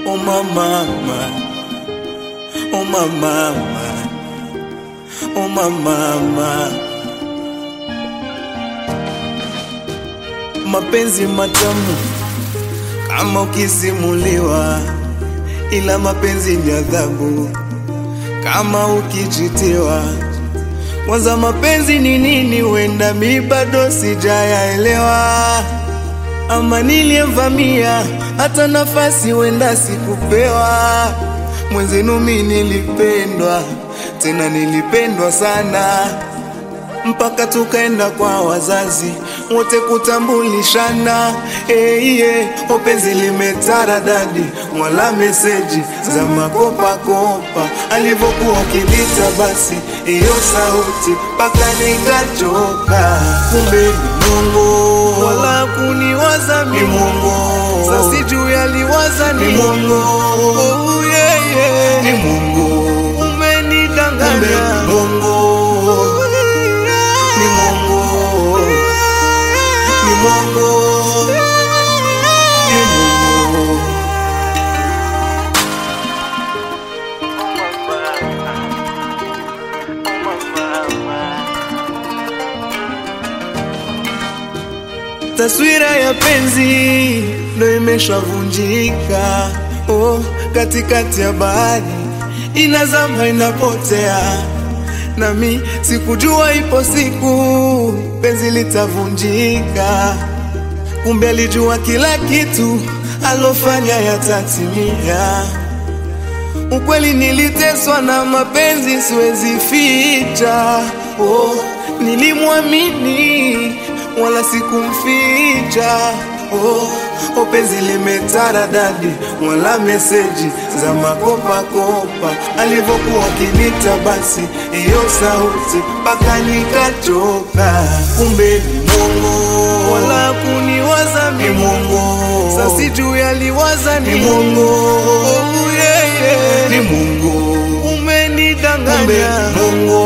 oh mama, oh mama, oh mama. Mapenzi matamu kama ukisimuliwa, ila mapenzi ni adhabu kama ukichitiwa. Kwanza mapenzi ni nini? Wenda mi bado sijayaelewa, ama niliyevamia hata nafasi wenda sikupewa. Mwenzenu mi nilipendwa, tena nilipendwa sana mpaka tukaenda kwa wazazi wote kutambulishana. Hey, yeah. Openzi limetaradadi wala meseji za makopakopa, alivyokuwa kilita basi iyo sauti mpaka nikachoka. Kumbe ni Mungu wala kuniwaza mi Mungu, sasi juu yaliwaza ni Mungu. Oh, yeah, yeah. Ni Mungu umenidanganya Mungu ni Mungu, ni Mungu, ni Mungu. Taswira ya penzi ndo imeshavunjika, oh, katikati ya bahari inazama inapotea nami sikujua ipo siku penzi litavunjika. Kumbe alijua kila kitu alofanya yatatimia. Ukweli niliteswa na mapenzi, siwezi ficha. Oh, nilimwamini wala sikumficha. Oh, oh, penzi limetaradadi wala meseji za makopakopa, alivyokuwa kinita basi iyo sauti mpaka nikachoka. Kumbe ni Mungu wala kuniwaza mi Mungu, sasi juu yaliwaza ni Mungu. Oh, yeah, yeah. Ni Mungu umenidanganya Mungu